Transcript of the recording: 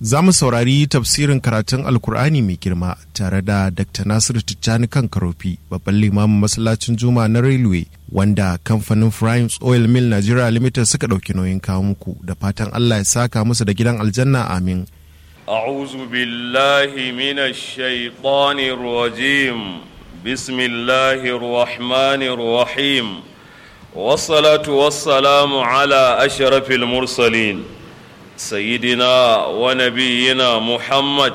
za mu saurari tafsirin karatun alkur'ani mai girma tare da dr nasiru tijjani kan karofi babban limamin masallacin juma na railway wanda kamfanin Primes oil mill nigeria limited suka ɗauki nauyin kawo muku da fatan allah ya saka musu da gidan aljanna amin أعوذ بالله من الشيطان الرجيم بسم الله الرحمن الرحيم والصلاة والسلام على أشرف المرسلين سيدنا ونبينا محمد